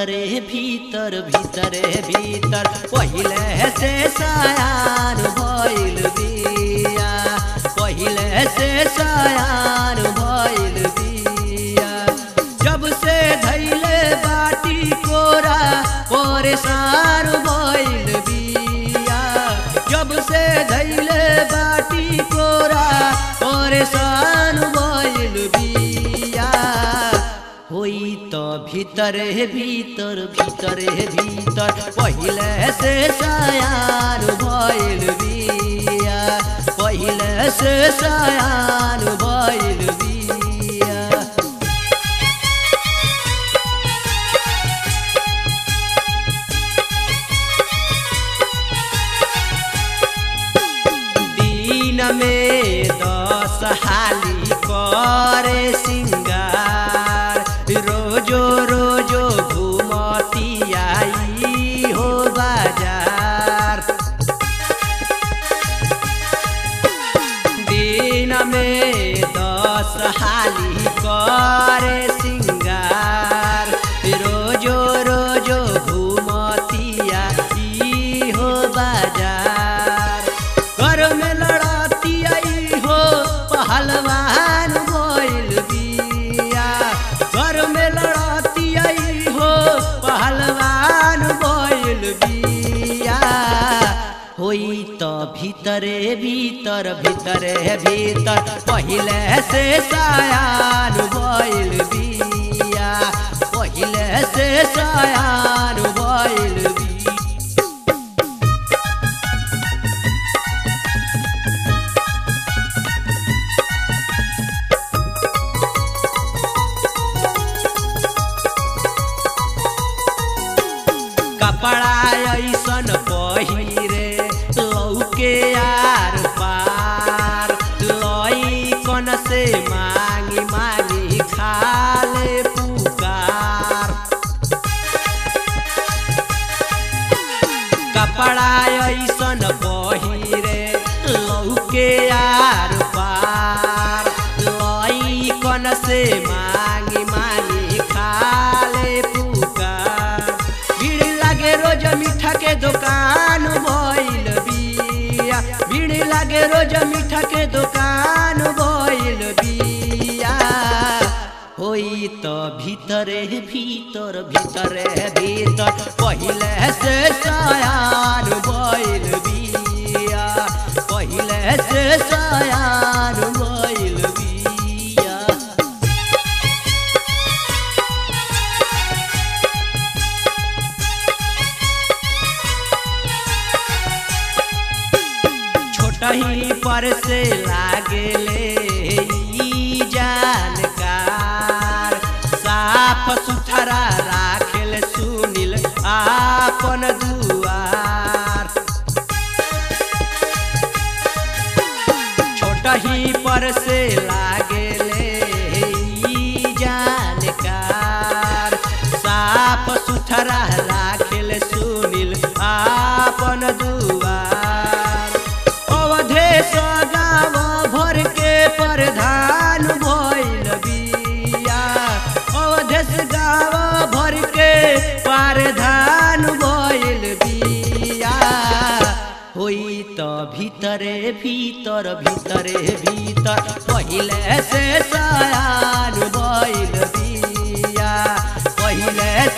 भीतरे भीतर भीतरे भीतर पहिले से सयान भइल बिया पहिले से सयान भइल बिया जब से धैले बाटी कोरा परेशान भइल बिया जब से धैले बाटी कोरा परेशान भइल बिया होई त भीतरे भीतर भीतरे भीतर पहिले से सयान भइल बिया पहिले से सयान भइल बिया दिन में दस हाली करे सिंगार रोजो रोजो घूमती आई हो बाजार दिन में दस हाली करे सिंगार रोजो रोजो घूमती आई हो बाजार घर में लड़ती आई हो पहलवान बोल बिया घर में लड़ती आई हो पहलवान बोल बिया होई त भीतरे भीतर भीतरे भीतर पहिले से सयान बोल बिया पहिले से सयान बोल बिया कपड़ा ऐसन पहिरे लौके आर पार लई कन से मांगी मांगी खाले पुकार कपड़ा ऐसन पहिरे लौके आर पार लई कन से मांगी मांगी खाले पुकार भीड़ लागे रोज मीठा के दुकान भइल बिया भीड़ लागे रोज मीठा के दुकान भइल बिया होई त भीतरे भीतर भीतरे भीतर पहिले से सयान भइल बिया पहिले से सयान भइल बिया छोटही पर से लागेले ई जानकार साफ सुथरा राखेल सुनिल आपन दुआर छोटही पर से लागेले ई जानकार साफ सुथरा राखेल सुनिल आपन दुआर अवधेश गाँव भर के प्रधान भइल बिया अवधेश गाँव भर के प्रधान भइल बिया होई त भीतरे भीतर भीतरे भीतर पहिले से सयान भइल बिया पहिले